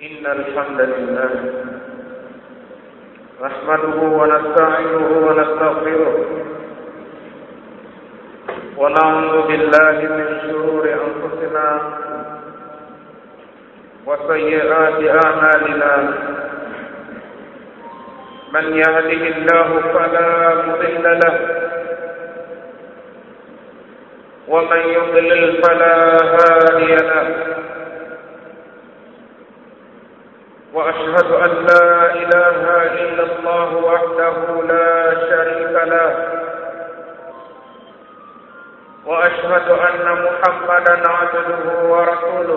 إن الحمد لله نحمده ونستعينه ونستغفره ونعوذ بالله من شرور أنفسنا وسيئات أعمالنا من يهده الله فلا مضل له ومن يضلل فلا هادي له واشهد ان لا اله الا الله وحده لا شريك له واشهد ان محمدا عبده ورسوله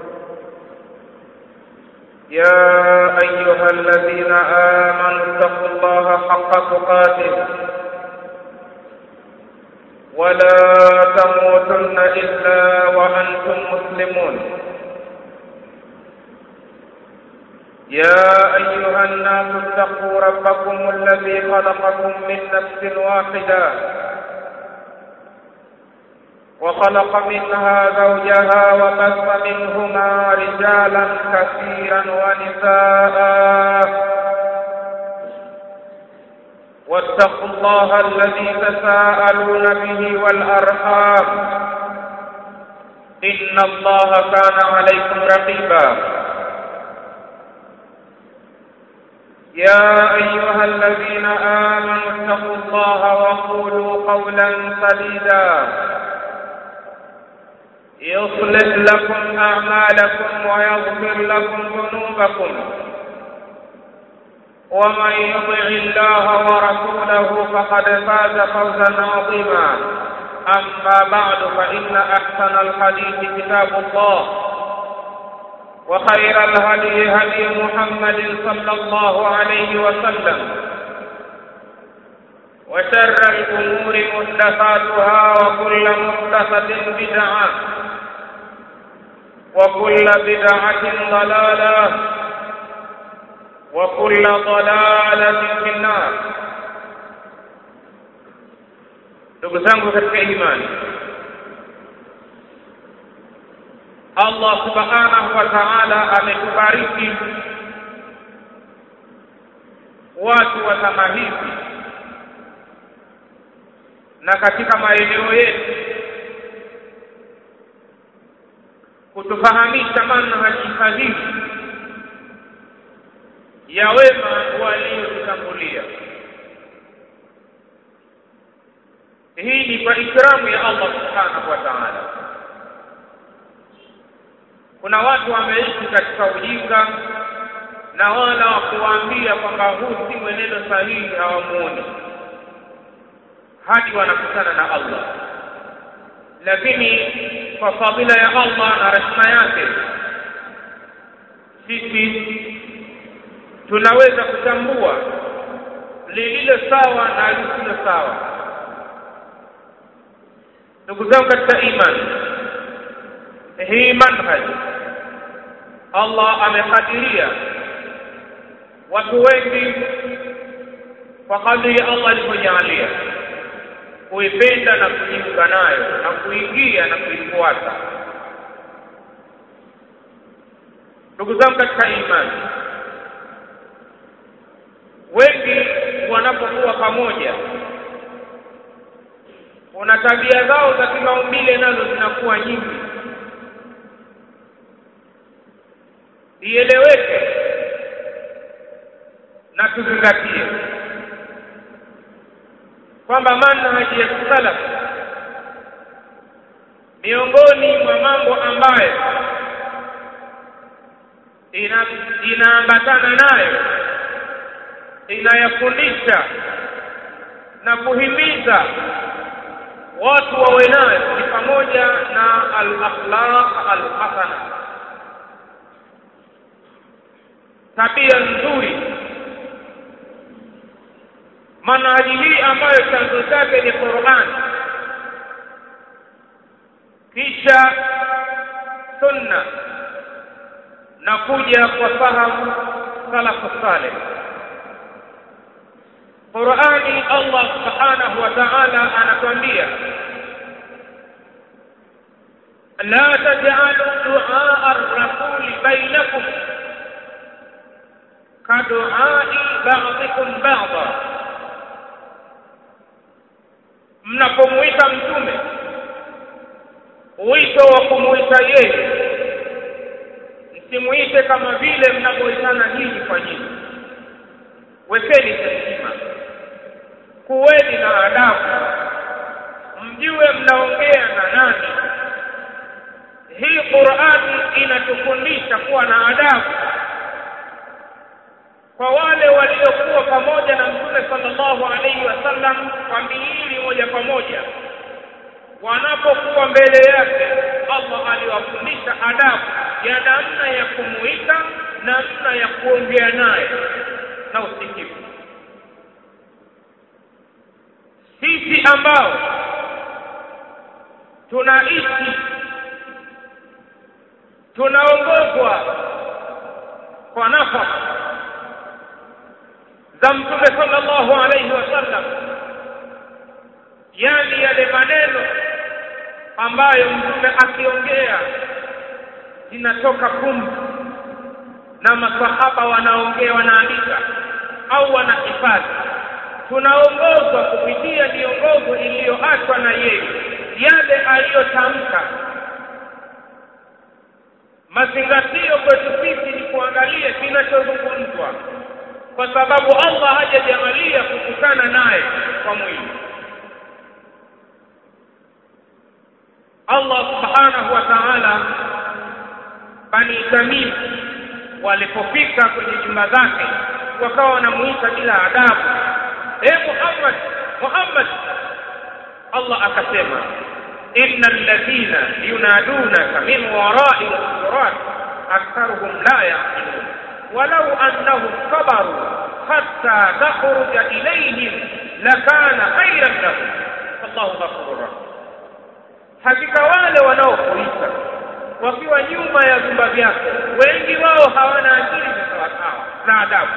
يا ايها الذين امنوا اتقوا الله حق تقاته ولا تموتن الا وانتم مسلمون يا أيها الناس اتقوا ربكم الذي خلقكم من نفس واحدة وخلق منها زوجها وبث منهما رجالا كثيرا ونساء واتقوا الله الذي تساءلون به والأرحام إن الله كان عليكم رقيبا يا أيها الذين آمنوا اتقوا الله وقولوا قولا سديدا يصلح لكم أعمالكم ويغفر لكم ذنوبكم ومن يطع الله ورسوله فقد فاز فوزا عظيما أما بعد فإن أحسن الحديث كتاب الله وخير الهدي هدي محمد صلى الله عليه وسلم وشر الأمور محدثاتها وكل محدثة بدعة وكل بدعة ضلالة وكل ضلالة في النار ndugu zangu katika imani Allah subhanahu wa ta'ala ametubariki watu wa zama hizi na katika maeneo yetu kutufahamisha manhaji sahihi ya wema waliotutangulia. Hii ni kwa ikramu ya Allah subhanahu wa ta'ala kuna watu wameishi katika ujinga na wala wa kuwaambia kwamba huu si mwenendo sahihi hawamuoni hadi wanakutana na Allah lakini kwa fadhila ya Allah na rehema yake sisi tunaweza kutambua lililo sawa na lisilo sawa ndugu zangu katika imani hii manhaj Allah amekadiria watu wengi kwa kadri ya Allah alivyojalia kuipenda na kujiunga nayo na kuingia na kuifuata. Ndugu zangu katika imani, wengi wanapokuwa pamoja, kuna tabia zao za kimaumbile nazo zinakuwa nyingi ieleweke na tuzingatie kwamba manhaji ya salaf miongoni mwa mambo ambayo ina inaambatana nayo inayafundisha na kuhimiza watu wawe nayo ni pamoja na al-akhlaq al-hasana tabia nzuri manhaji hii ambayo chanzo chake ni Qur'an kisha sunna na kuja kwa fahamu salafu saleh Qur'ani Allah subhanahu wa ta'ala anatuambia la taj'alu du'a ar-rasul bainakum duai ba'dikum ba'dha mnapomuita mtume wito wa kumuita yeye msimuite kama vile mnavyoitana nyinyi kwa nyinyi wekeni heshima kuweni na adabu mjue mnaongea na nani hii Qur'ani inatufundisha kuwa na adabu kwa wale waliokuwa pamoja na Mtume sallallahu alaihi wasallam kwa miili moja kwa moja wanapokuwa mbele yake Allah aliwafundisha adabu ya namna ya kumuita namna ya kuongea naye na usikivu sisi ambao tunaishi tunaongozwa kwa nafasi za mtume sallallahu alayhi wasallam yani yale maneno ambayo mtume akiongea zinatoka pumzi na masahaba wanaongea wanaandika au wanahifadhi tunaongozwa kupitia miongozo iliyoachwa na yeye yale aliyotamka mazingatio kwetu sisi ni kuangalia kinachozungumzwa kwa sababu Allah hajajalia kukutana naye kwa mwili Allah subhanahu wa ta'ala bani Tamim walipofika kwenye nyumba zake wakawa wanamuita bila adabu e Muhammad Muhammad Allah akasema innal ladhina yunadunaka min wara'i al-hujurat aktharuhum la yaqilun walau annahum sabaru hatta takhruja ilayhim lakana khayran lahum wallahu ghafurur rahim hakika wale wanaokuita wakiwa nyuma ya vyumba vyako wengi wao hawana akili za sawasawa na adabu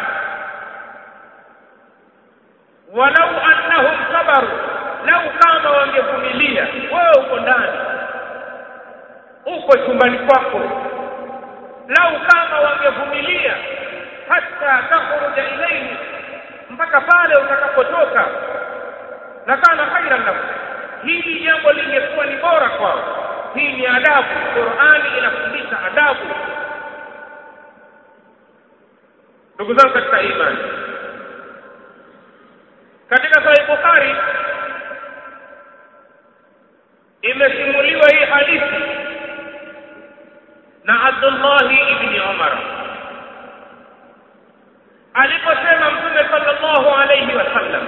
walau annahum sabaru lau kama wangevumilia wewe uko ndani uko chumbani kwako lau kama wangevumilia hata takhruja ilayhi mpaka pale utakapotoka lakana khairan lahu hili jambo lingekuwa ni bora kwao hii ni adabu Qur'ani inafundisha adabu ndugu zangu katika imani katika Sahih Bukhari imesimuliwa hii hadithi na Abdullah ibn Umar aliposema Mtume sallallahu alayhi wasallam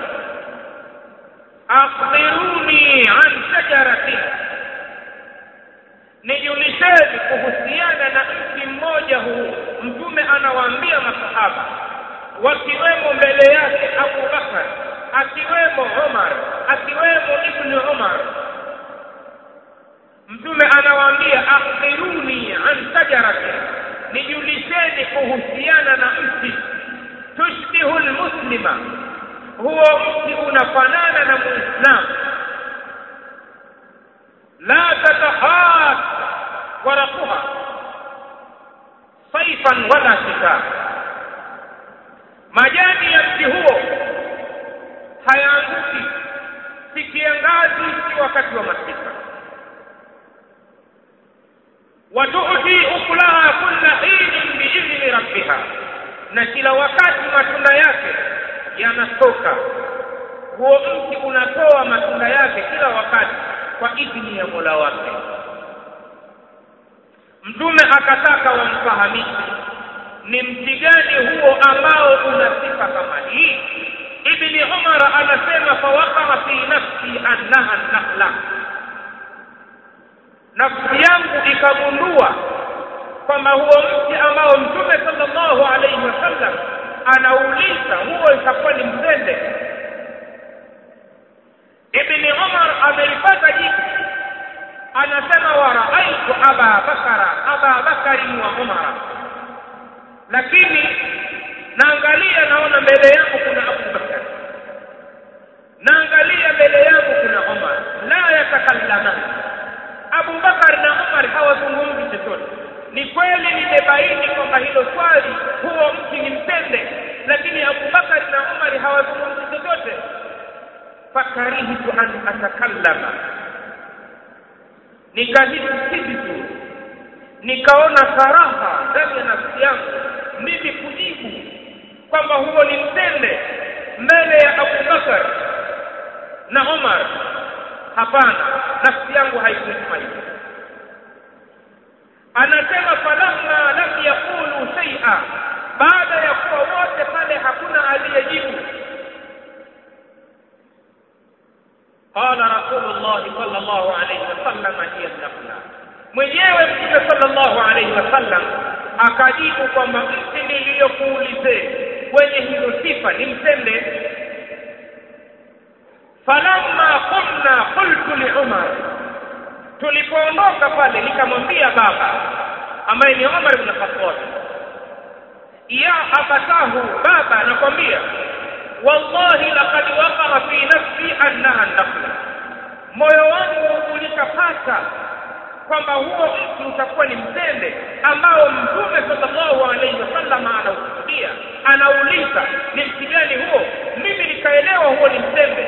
akhbiruni an shajaratin nijulisheni kuhusiana na mti mmoja huu mtume anawaambia masahaba wakiwemo mbele yake Abu Bakar akiwemo Umar akiwemo Ibn Umar mtume anawaambia akhbiruni an shajaratin nijulisheni kuhusiana na mti tushbihu almuslima huo mti unafanana na muislamu la tatahat waraquha saifan wala shita majani ya mti huo hayaanguki si kiangazi si wakati wa masika watuti ukulaha kulla hinin biidhni rabbiha na kila wakati matunda yake yanatoka huo mti unatoa matunda yake kila wakati kwa idhini ya Mola wake mtume akataka wamfahamishe ni mti gani huo ambao una sifa kama hii ibni umar anasema fawaqaa fi nafsi annaha nakhla nafsi yangu ikagundua kwamba huo mti ambao mtume sallallahu alaihi wasallam anauliza huo itakuwa ni mtende ibni umar amelipata jibu anasema wa raaitu aba bakara aba bakari wa umara lakini naangalia naona mbele yangu kuna abu bakar naangalia mbele yangu kuna umar la yatakallaman abu bakar na umar hawazungumzi chochote ni kweli nimebaini kwamba hilo swali huo mti ni mtende fakarihtu an atakallama nikahisi si vizuri nikaona karaha ndani ya nafsi yangu mimi kujibu kwamba huo ni mtende mbele ya Abu Bakar na Umar hapana nafsi yangu haikutuma hivyo anasema falamma lam yaqulu shay'a baada ya kuwa wote pale hakuna aliyejibu qala rasulullah sallallahu alayhi wasallam hiya nafla mwenyewe mtume sallallahu alayhi wasallam akajibu kwamba mti niliyokuulizeni wenye hizo sifa ni mtende falamma qumna qultu li umar tulipoondoka pale nikamwambia baba ambaye ni Umar ibn Khattab ya abatahu baba anakwambia wallahi laqad waqara fi nafsi annaha nafla moyo wangu ulikapata kwamba huo mti utakuwa ni mtende ambao mtume sallallahu alaihi wasallam anaukusudia anauliza ni mti gani huo mimi nikaelewa huo ni mtende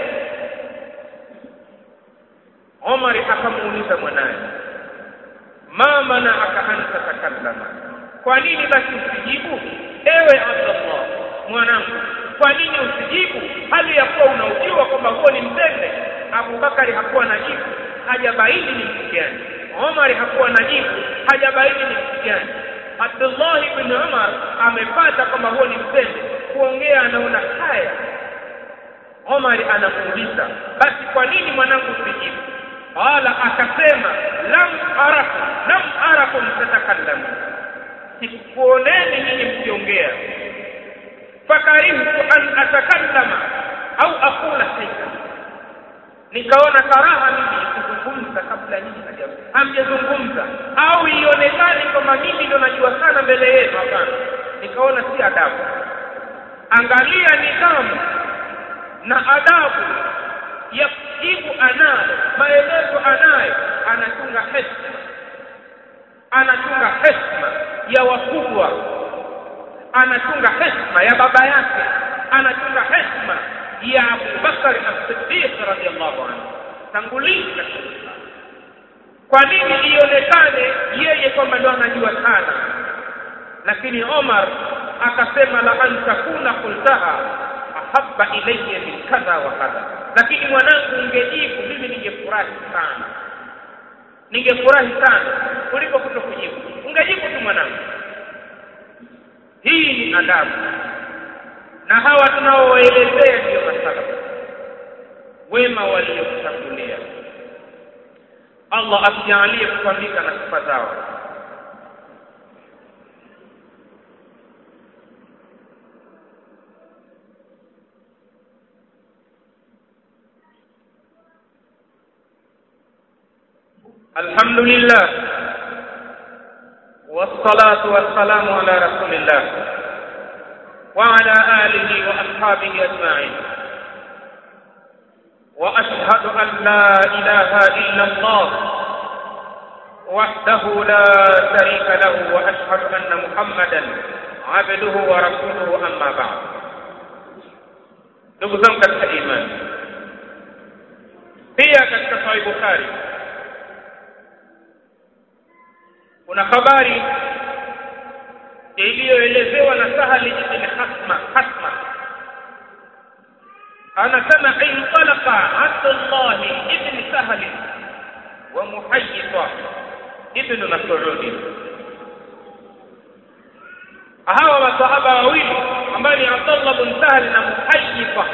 Omar akamuuliza mwanaye ma mana'aka an tatakallama kwa nini basi usijibu ewe Abdullah mwanangu kwa nini usijibu hali ya kuwa unaujua kwamba huo ni mtende Abu Bakari hakuwa na jibu hajabaini ni mtu gani Omar hakuwa na jibu hajabaini ni mtu gani Abdullah ibn Umar amepata kwamba huo ni mtende kuongea anaona haya Omar anamuuliza basi kwa nini mwanangu usijibu qala akasema lam araku lam arakum tatakallamu sikuoneni nyinyi mkiongea fakarihtu an atakallama au aqula shay'an nikaona karaha mimi kuzungumza kabla nyinyi hamjazungumza au ionekane kwamba mimi ndo najua sana mbele yenu hapana nikaona si adabu angalia nidhamu na adabu ya kujibu anayo maelezo anayo anachunga heshima anachunga heshima ya wakubwa anachunga heshima ya baba yake anachunga heshima ya Abu Bakar as-Siddiq radhiyallahu anhu tangulizi katika Uislamu kwa nini ionekane yeye kwamba ndo anajua sana lakini Omar akasema la an takuna qultaha ahabba ilayya min kadha wa kadha lakini mwanangu ungejibu mimi ningefurahi sana ningefurahi sana kuliko kutokujibu ungejibu tu mwanangu hii ni adabu na hawa tunaowaelezea ndiyo masala wema waliokutangulia Allah asijalie kupambika na sifa zao الحمد لله والصلاة والسلام على رسول الله وعلى آله وأصحابه أجمعين وأشهد أن لا إله إلا الله وحده لا شريك له وأشهد أن محمدا عبده ورسوله أما بعد ndugu zangu katika imani pia katika sahih bukhari kuna habari iliyoelezewa na Sahali ibn Hasma Hasma anasema intalaqa Abdullah ibn Sahal wa Muhayyita ibn Mas'ud hawa masahaba wawili ambao ni Abdullah ibn Sahal na Muhayyita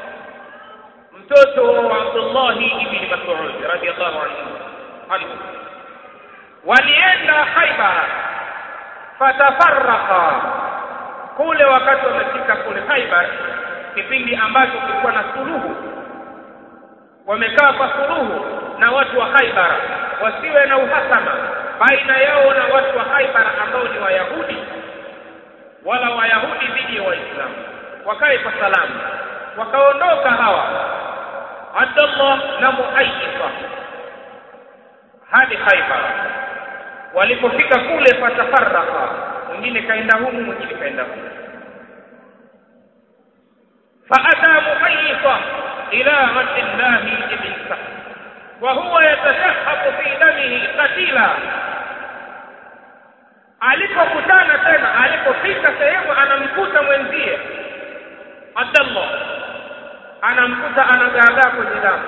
mtoto wa Abdullah ibn Mas'ud radiyallahu anhu walienda Khaibar fatafarraqa kule wakati wamefika kule Khaibar kipindi ambacho kulikuwa na suluhu wamekaa kwa suluhu na watu wa Khaibar wasiwe na uhasama baina yao na watu wa Khaibar ambao ni Wayahudi wala Wayahudi dhidi ya Waislamu wakae kwa salama wakaondoka hawa Abdullah na Muayyifa hadi Khaibar walipofika kule fatafaraka mwingine kaenda humu mwingine kaenda humu faata muhayyifa إلى عبد الله بن سهل وهو يتشحط في دمه قتيلا alipokutana tena alipofika sehemu anamkuta mwenzie Abdallah anamkuta anagaagaa kwenye damu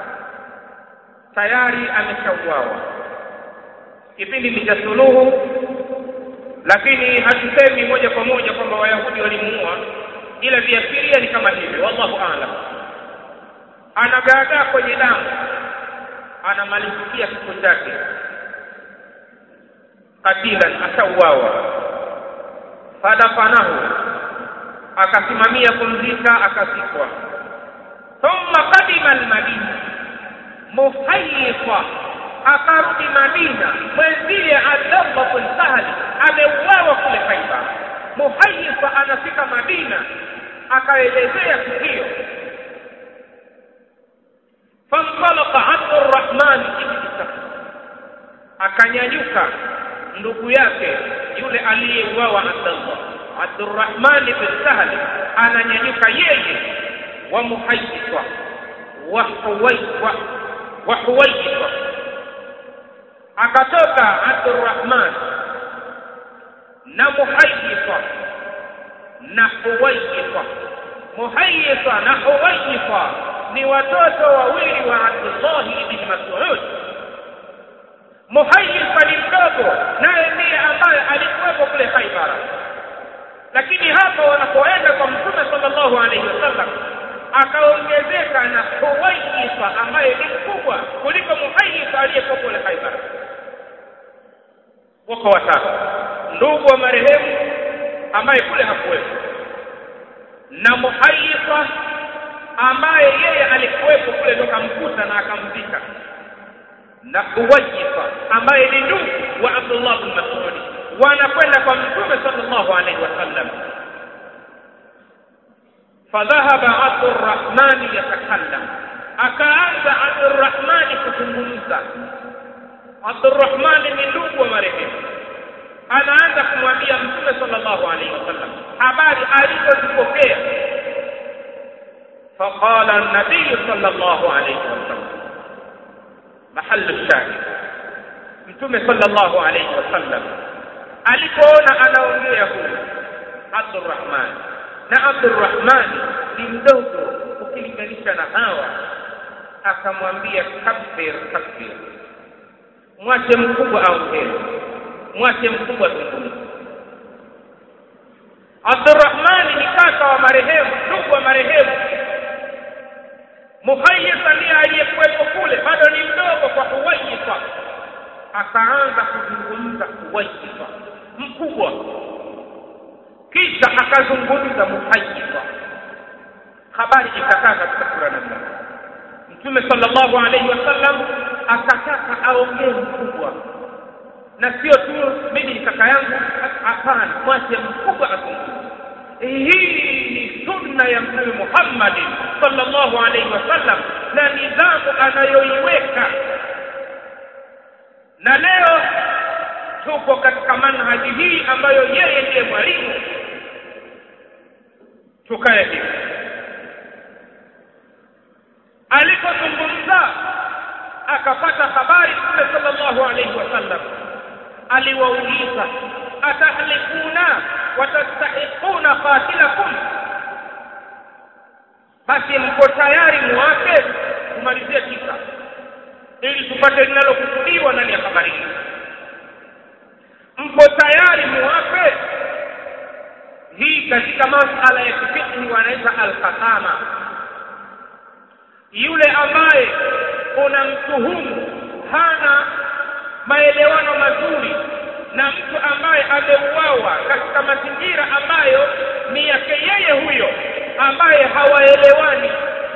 tayari ameshauawa kipindi ni cha suluhu lakini hatusemi moja kwa moja kwamba wayahudi walimuua ila viashiria ni kama hivyo wallahu aalam anagaagaa kwenye damu anamalizikia kifo chake katilan ashauawa fadafanahu akasimamia kumzika akazikwa thumma qadima almadina muhayifa akarudi madina mwenzie abdallah bin sahli ameuawa kule khaibar muhayifa anafika madina akaelezea tukio fantalaka abdurrahman ibni sahl akanyanyuka ndugu yake yule aliyeuawa abdallah abdurrahman bin sahli ananyanyuka yeye wa muhayifa wa huwaifa wa huwaifa akatoka abdurrahman na muhayifa na huwaifa muhayifa na huwaifa ni watoto wawili wa abdullahi ibni mas'ud muhayifa ni mdogo naye ndiye ambaye alikuwepo kule khaibara lakini hapa wanapoenda kwa mtume sallallahu alaihi wasallam akaongezeka na huwaifa ambaye ni mkubwa kuliko muhayifa aliyekuwa kule khaibara wako watatu ndugu wa marehemu ambaye kule hakuwepo na muhayifa ambaye yeye alikuwepo kule ndo kamkuta na akamzika na huwajifa ambaye ni ndugu wa Abdullah bin Mas'ud wanakwenda kwa mtume sallallahu alaihi wasallam fadhahaba Abdurrahman yatakallam akaanza Abdurrahman kuzungumza Abdurrahman ni ndugu wa marehemu anaanza kumwambia mtume sallallahu alaihi wasallam habari alizozipokea فقال النبي صلى الله عليه وسلم محل الشاهد mtume sallallahu alayhi wasallam alipoona anaongea huyu Abdurrahman na Abdurrahman ni mdogo ukilinganisha na hawa akamwambia kabir kabir mwache mkubwa aongee mwache mkubwa zungumza Abdurrahman ni kaka wa marehemu ndugu wa marehemu Muhayyisa ndiye aliyekuwepo kule bado ni mdogo kwa Huwaifa akaanza kuzungumza Huwaifa mkubwa kisha akazungumza Muhayyisa habari ikakaa katika sura namba Mtume sallallahu alaihi wasallam akataka aongee mkubwa na sio tu mimi ni kaka yangu hapana mwache mkubwa azungumze hii ni sunna ya mtume Muhammad sallallahu alaihi wasallam na nidhamu anayoiweka na leo tuko katika manhaji hii ambayo yeye ndiye mwalimu tukae hivi alipozungumza akapata habari mtume sallallahu alaihi wasallam aliwauliza atahlikuna watastahiquna qatilakum basi mko tayari muwape kumalizia kisa ili tupate linalokusudiwa ndani ya habari hii mko tayari muwape hii katika masala ya kifiqhi wanaita alqasama yule ambaye unamtuhumu hana maelewano mazuri na mtu ambaye ameuawa katika mazingira ambayo ni yake yeye huyo ambaye hawaelewani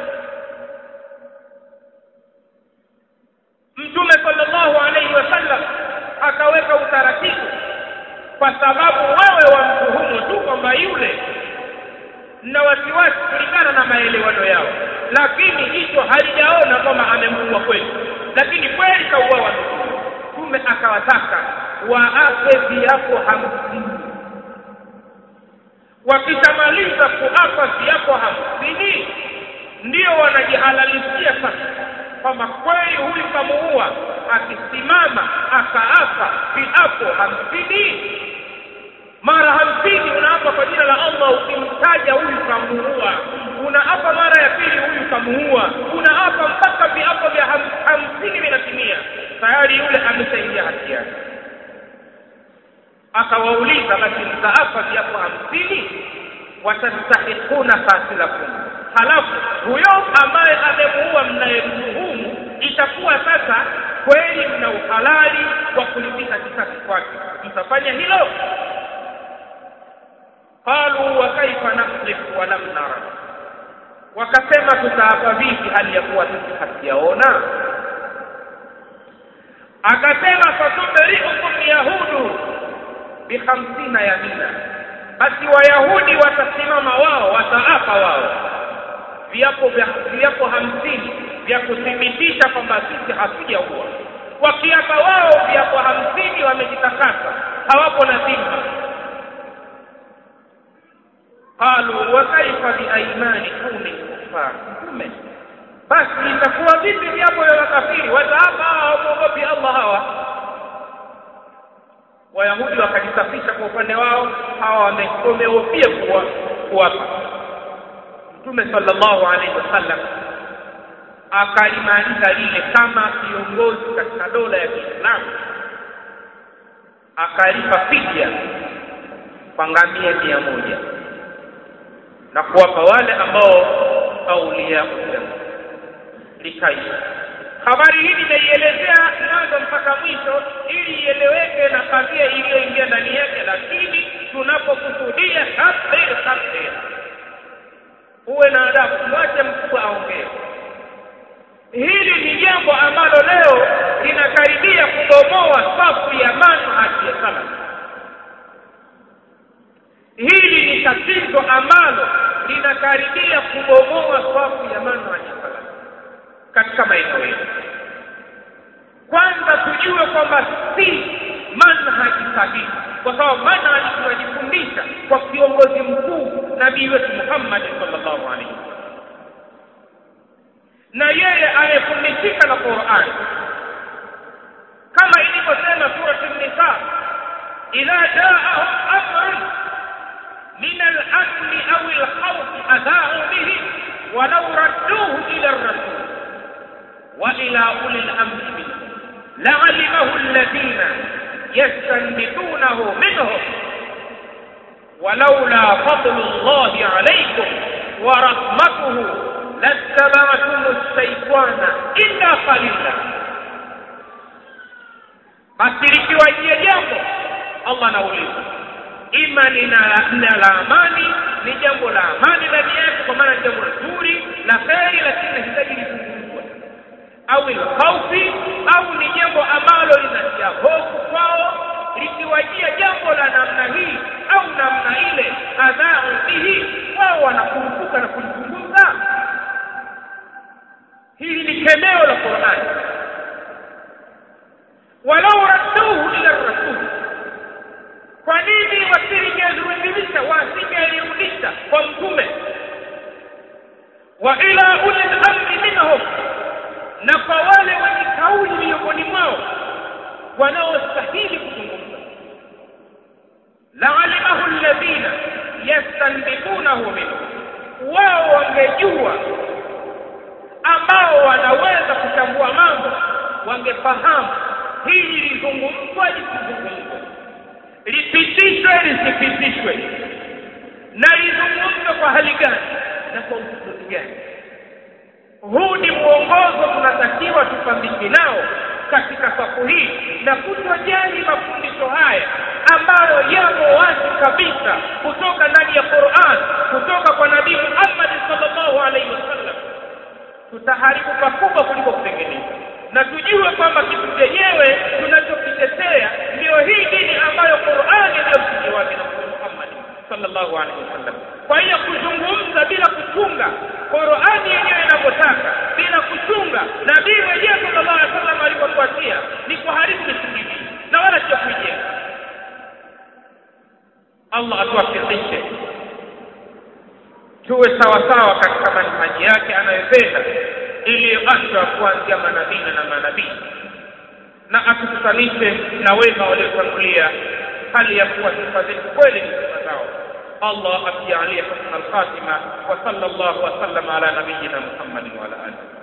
mtume sallallahu alaihi wasallam akaweka utaratibu kwa sababu wewe wamtuhumu tu kwamba yule na wasiwasi kulingana na maelewano yao lakini hicho halijaona kwamba amemuua kweli lakini kweli kauawa ndugu mtume akawataka waape viapo hamsini wakishamaliza kuapa viapo hamsini ndio wanajihalalishia sasa kwamba kweli huyu kamuua akisimama akaapa viapo hamsini mara hamsini unaapa kwa jina la Allah ukimtaja huyu kamuua unaapa mara ya pili huyu kamuua unaapa mpaka viapo vya ham, hamsini vinatimia tayari yule ameshaingia hatia akawauliza basi mtaapa viapo hamsini watastahiquna qatilakum halafu huyo ambaye amemuua mnayemtuhumu itakuwa sasa kweli mna uhalali wa kulipiza kisasi kwake mtafanya hilo qalu wa kaifa nahlifu wa lam nara wakasema tutaapa vipi hali ya kuwa sisi hatujaona akasema fatubariukum yahudu bihamsina yamina basi wayahudi watasimama wao wataapa wao viapo vya viapo hamsini vya kuthibitisha kwamba sisi hatujaua wakiapa wao viapo hamsini wamejitakasa hawapo na dhima qalu wa kaifa biaimani kauni kufar mtume basi itakuwa vipi viapo vya makafiri wataapa hawamwogopi allah hawa wayahudi wakajisafisha kwa upande wao hawa wamehofia kuwa kuwapa mtume sallallahu alaihi wasallam akalimaliza lile kama kiongozi katika dola ya Kiislamu akalipa fidia kwa ngamia mia moja na kuwapa wale ambao aulia kusema likaisha habari hii nimeielezea mwanzo mpaka mwisho ili ieleweke na kadhia iliyoingia ndani yake lakini tunapokusudia kabir kabir uwe na adabu mwache mkubwa aongee hili ni jambo ambalo leo linakaribia kubomoa safu ya manhaji ya salaf hili ni tatizo ambalo linakaribia kubomoa safu ya manhaji ya salaf katika maeneo yetu kwanza tujue kwamba si manhaji sahihi kwa sababu manhaji tunajifundisha kwa kiongozi mkuu nabii wetu Muhammad sallallahu alaihi wasallam na yeye amefundishika na Qur'an kama ilivyosema surati an-nisa idha ja'ahum amrun min al-amn aw al-khawf adha'u bihi ولو ردوه إلى الرسول وإلى أولي الأمر منهم لعلمه الذين يستنبطونه منهم ولولا فضل الله عليكم ورحمته لاتبعتم الشيطان إلا قليلا basi likiwajia jambo allah anauliza ima ni la amani ni jambo la amani ndani yake kwa maana ni jambo zuri la kheri lakini linahitaji lizungumzwe au ilkhaufi au ni jambo ambalo linatia hofu kwao likiwajia jambo la namna hii au namna ile adhau bihi wao wanakumbuka na kulizungumza hili ni kemeo la qurani walau radduhu ila rasul kwa nini wasingelirudisha wasingelirudisha kwa mtume wa ila uli lamri minhum na kwa wale wenye kauli miongoni mwao wanaostahili kuzungumza laalimahu alladhina yastanbitunahu minhu wao wangejua ambao wanaweza kuchambua mambo wangefahamu hili lizungumzwa lisizungumzwe lipitishwe lisipitishwe na lizungumzwe kwa hali gani na kwa usuduzi gani huu ni mwongozo tunatakiwa tupambike nao katika safu hii na kutojali mafundisho haya ambayo yamo wazi kabisa kutoka ndani ya Qur'an kutoka kwa Nabii Muhammad sallallahu alaihi wasallam tutaharibu pakubwa kuliko kutengeneza na tujue kwamba kitu chenyewe tunachokitetea ndio hii dini ambayo Qur'an ndio msingi wake na Mtume Muhammad sallallahu alaihi wasallam kwa hiyo kuzungumza bila kuchunga Qur'ani yenyewe inavyotaka bila kuchunga nabii mwenyewe sallallahu alaihi wasallam alivyotuachia ni kuharibu misingi hii na wala sio kuijenga Allah atuwafikishe tuwe sawa sawa katika manhaji yake anayopenda iliyoachwa kuanzia manabii na manabii na atukutanishe na wema waliotangulia hali ya kuwa sifa zetu kweli ni sifa zao Allah atijalie husna al-khatima wa sallallahu wa sallama ala nabiyyina Muhammadin wa ala alihi